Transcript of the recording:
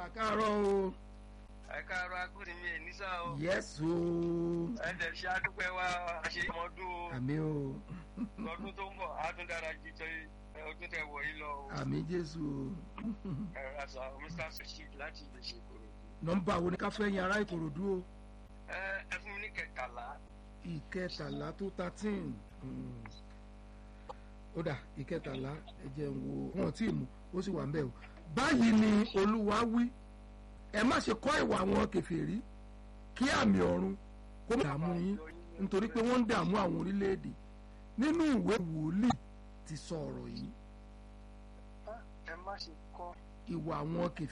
mà káàárọ̀ o. ẹ káàárọ̀ akúrin mi ènìsà o. yes o. ẹ dẹ̀ ṣe àdúpẹ́ wa àṣeyọmọdún o. àmì o. lọ́dún tó ń bọ̀ á tún dára ju tẹ ọdún tẹ wọ̀ yìí lọ o. àmì jésù o. ẹ rasa mr sashid láti lè ṣe kúrò. nọ́mbà wo ni ká fẹ́ yan ará ìkòròdú o. ẹ ẹ fún mi ní kẹtàlá. ìkẹtàlá tó thirteen ó dà ìkẹtàlá ẹ jẹ́ n wo wọn tí ì mú ó sì wà ń bẹ̀ o. báyìí ni olúwa wí ẹ má ṣe kọ́ ìwà àwọn kèfèrí kí àmì ọ̀run kó má dààmú yín nítorí pé wọ́n ń dààmú àwọn orílẹ̀-èdè nínú ìwé wòlíì ti sọ ọ̀rọ̀ yìí ẹ má ṣe kọ́. ìwà àwọn kèfèrí.